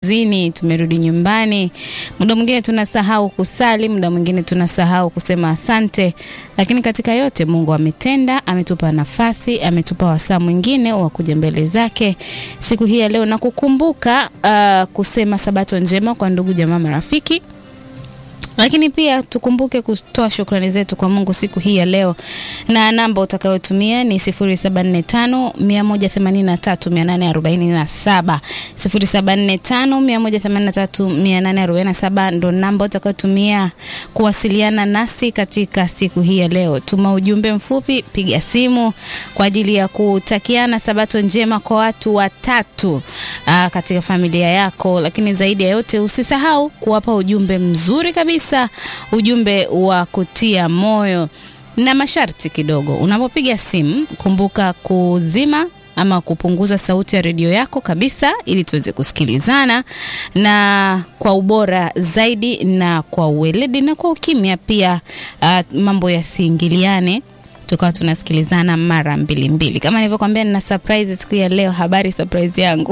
kazini, tumerudi nyumbani. Muda mwingine tunasahau kusali, muda mwingine tunasahau kusema asante, lakini katika yote Mungu ametenda, ametupa nafasi, ametupa wasaa mwingine wa kuja mbele zake siku hii ya leo na kukumbuka uh, kusema sabato njema kwa ndugu jamaa, marafiki lakini pia tukumbuke kutoa shukrani zetu kwa Mungu siku hii ya leo, na namba utakayotumia ni 0745 183 847 0745 ndo namba utakayotumia kuwasiliana nasi katika siku hii ya leo. Tuma ujumbe mfupi, piga simu kwa ajili ya kutakiana sabato njema kwa watu watatu aa, katika familia yako, lakini zaidi ya yote usisahau kuwapa ujumbe mzuri kabisa, ujumbe wa kutia moyo na masharti kidogo. Unapopiga simu, kumbuka kuzima ama kupunguza sauti ya redio yako kabisa, ili tuweze kusikilizana na kwa ubora zaidi na kwa uweledi na kwa ukimya pia, uh, mambo yasiingiliane tukawa tunasikilizana mara mbili mbili. Kama nilivyokuambia, nina surprise siku ya leo. Habari surprise yangu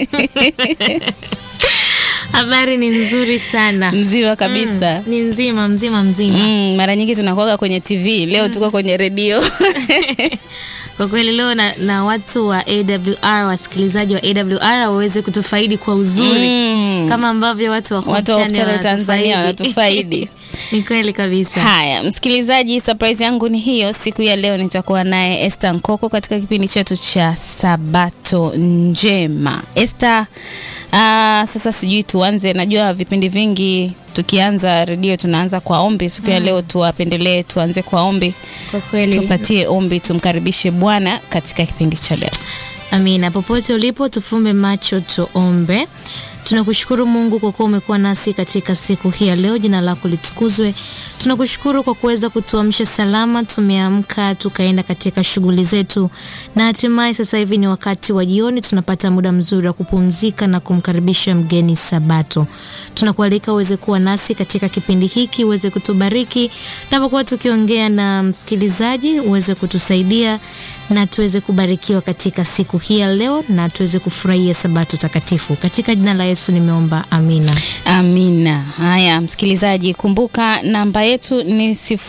Habari ni nzuri sana. mzima kabisa. Mm, ni nzima mzima mzima. Mm, mara nyingi tunakuwaga kwenye TV, leo tuko kwenye redio. Kwa kweli leo na, na watu wa AWR wasikilizaji wa AWR waweze kutufaidi kwa uzuri Mm. kama ambavyo watu wa Hope Watu wa Hope Channel Channel Tanzania wanatufaidi. wanatufaidi. Ni kweli kabisa. Haya, msikilizaji, surprise yangu ni hiyo. Siku ya leo nitakuwa naye Esther Nkoko katika kipindi chetu cha Sabato Njema. Esther, ah, sasa sijui tuanze, najua vipindi vingi tukianza redio tunaanza kwa ombi. Siku ya leo tuwapendelee, tuanze kwa ombi, Kwa kweli. tupatie ombi, tumkaribishe Bwana katika kipindi cha leo. Amina. Popote ulipo, tufumbe macho tuombe. Tunakushukuru Mungu kwa kuwa umekuwa nasi katika siku hii ya leo. Jina lako litukuzwe. Tunakushukuru kwa kuweza kutuamsha salama, tumeamka tukaenda katika shughuli zetu, na hatimaye sasa hivi ni wakati wa jioni, tunapata muda mzuri wa kupumzika na kumkaribisha mgeni Sabato. Tunakualika uweze kuwa nasi katika kipindi hiki, uweze kutubariki tunapokuwa tukiongea na msikilizaji, uweze kutusaidia na tuweze kubarikiwa katika siku hii ya leo na tuweze kufurahia sabato takatifu. Katika jina la Yesu nimeomba, amina. Amina. Haya, msikilizaji, kumbuka namba yetu ni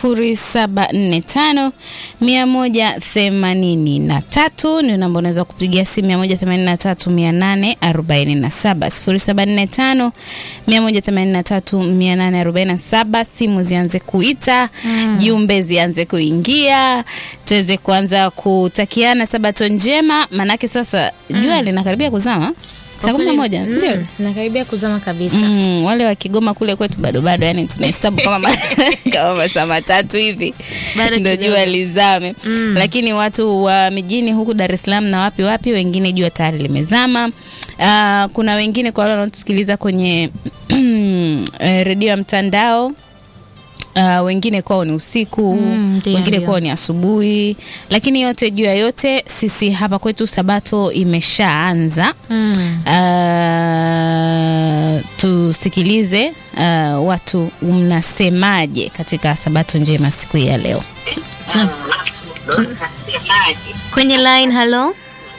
0745 183 ndio namba unaweza kupigia simu 183 847 0745 183 847. Simu zianze kuita, jumbe zianze kuingia, tuweze kuanza kutakiana sabato njema, manake sasa jua linakaribia kuzama saa kumi na moja ndio nakaribia kuzama kabisa. Mm, wale wa Kigoma kule kwetu bado bado, yani tunahesabu kama ma, kama masaa matatu hivi Bado ndio kidogo. jua lizame. Lakini watu wa mijini huku Dar es Salaam na wapi wapi, wengine jua tayari limezama. Ah, kuna wengine kwa wale wanaotusikiliza kwenye eh, redio ya mtandao Uh, wengine kwao ni usiku Mm, ndio, wengine ndio. kwao ni asubuhi, lakini yote juu ya yote, sisi hapa kwetu sabato imeshaanza. Mm. Uh, tusikilize uh, watu mnasemaje katika sabato njema siku hii ya leo. Kwenye line, halo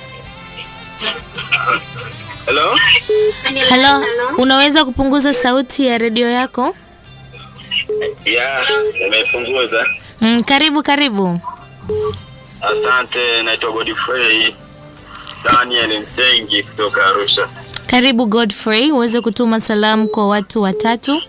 Hello? halo, unaweza kupunguza sauti ya redio yako? Ya, nimepunguza. Mm, karibu karibu. Asante, naitwa Godfrey Daniel Msengi kutoka Arusha. Karibu Godfrey, uweze kutuma salamu kwa watu watatu.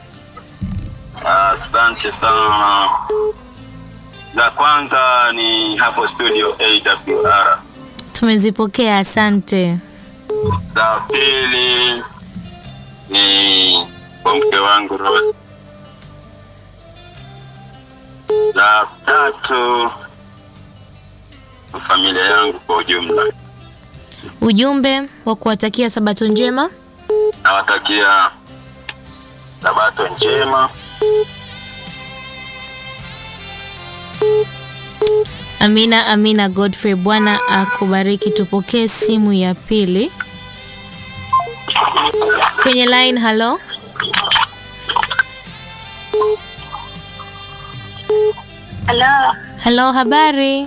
Asante sana. La kwanza ni hapo studio AWR. Tumezipokea, asante. La pili ni kwa mke wangu Rose. La tatu kwa familia yangu kwa ujumla. Ujumbe wa kuwatakia sabato njema. Nawatakia sabato njema. Amina, amina. Godfrey, Bwana akubariki. Tupokee simu ya pili kwenye line. Halo, Halo, halo, habari?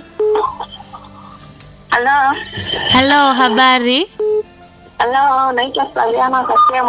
halo, Halo, habari? halo, naitwa Saviana Kasema.